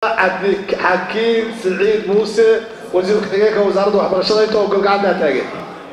xakiin siciid muuse wasiir ku-xigeenka wasaaradda waxbarashada inta ogol gacantaa taagan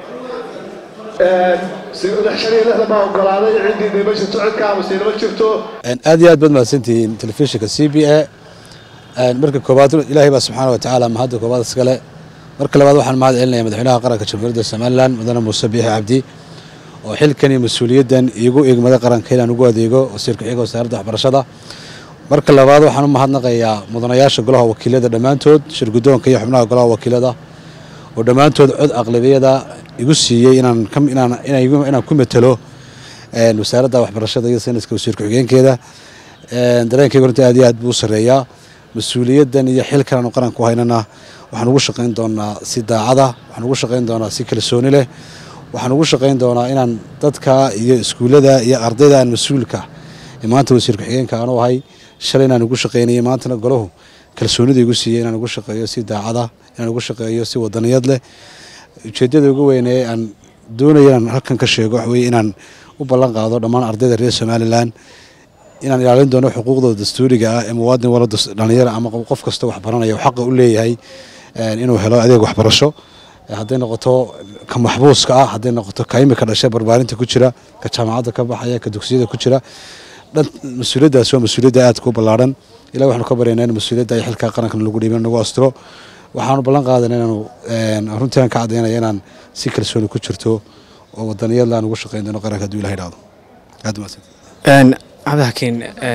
shan iyo lixdan baa ogolaaday ciddii nima jirto cid ka aamusay nama jirto aad iyo aad baad mahadsantihiin telefishinka c b a marka koobaad ilaahay baa subxaana watacaala mahadda koobaad iskale marka labaad waxaan mahad celinaya madaxweynaha qaranka jamhuuriyadda somalilan mudane muuse biixi cabdi oo xilkan iyo mas-uuliyaddan iigu eegmada qaranka inaan ugu adeego wasiir ku-xigeenka wasaaradda waxbarashada marka labaad waxaan u mahadnaqayaa mudanayaasha golaha wakiilada dhammaantood shirgudoonka iyo xubnaha golaha wakiilada oo dhammaantood cod aqlabiyada igu siiyey inaan ku matelo wasaaradda waxbarashada iyo sayniska wasiir ku-xigeenkeeda dareenkayga runtii aad iyo aad buu u sarreeyaa mas-uuliyaddan iyo xilkan aanu qaranku haynana waxaan ugu shaqayn doonaa si daacada waxaan ugu shaqayn doonaa si kalsooni leh waxaan ugu shaqayn doonaa inaan dadka iyo iskuullada iyo ardayda aan mas-uulka maanta wasiir ku-xigeenka aanu ahay shalay inaan ugu shaqaynayay maantana golahu kalsoonida igu siiyey inaan ugu shaqeeyo si daacada inaan ugu shaqeeyo si wadaniyad leh ujeeddada ugu weynee aan doonaya inaan halkan ka sheego waxa weye inaan u ballan qaado dhammaan ardayda reer somalilan inaan ilaalin doono xuquuqdooda dastuuriga ah ee muwaadin wala dhalinyara ama qof kasta wax baranaya xaqa u leeyahay inuu helo adeeg waxbarasho hadday noqoto ka maxbuuska ah hadday noqoto ka imika dhashay barbaarinta ku jira ka jaamacadda ka baxaya ka dugsiyada ku jira mas-uuliyaddaas waa mas-uuliyadda aadka u ballaadhan ilahi waxaanu ka baryaynaa in mas-uuliyadda ay xilkaa qarankan lagu dhiibin nagu astiro waxaanu ballan qaadana inaanu runtii aan ka caddaynaya inaan si kalsooni ku jirto oo wadaniyadla aan ugu shaqayn doono qaranka hadduu ilaha idhahdo aad mahadsan cabdixakiin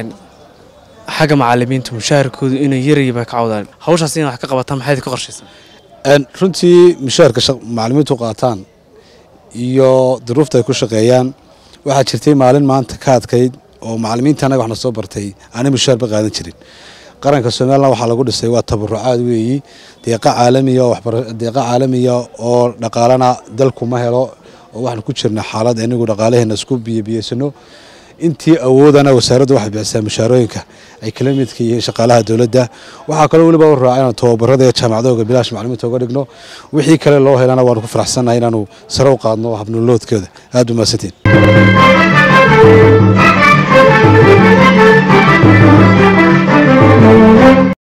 xagga macalimiinta mushaharkoodu inay yarayba ka cawdaan hawshaas inay wax ka qabataan maxayd ka qorshaysan runtii mushaharka macalimiintu qaataan iyo duruufta ay ku shaqeeyaan waxaa jirtay maalin maanta ka adkayd oo macalimiinta anaga waxna soo bartay aanay mushaharba qaadan jirin qaranka somalilan waxaa lagu dhisay waa tabarucaad weeyi deeqa caalamiya deeqa caalamiya oo dhaqaalana dalku ma helo oo waxaanu ku jirna xaalad inigu dhaqaalaheena isku biyobiyeysano intii awoodana wasaaraddu waxay bixisaa mushaarooyinka ay kala midka yihiin shaqaalaha dowladda waxaa kaloo weliba u raaca inaan tababarada iyo jaamacadooga bilaash macalimiinta uga dhigno wixii kale loo helana waanu ku faraxsannahay inaanu sare u qaadno habnoloodkooda aad u mahadsantiin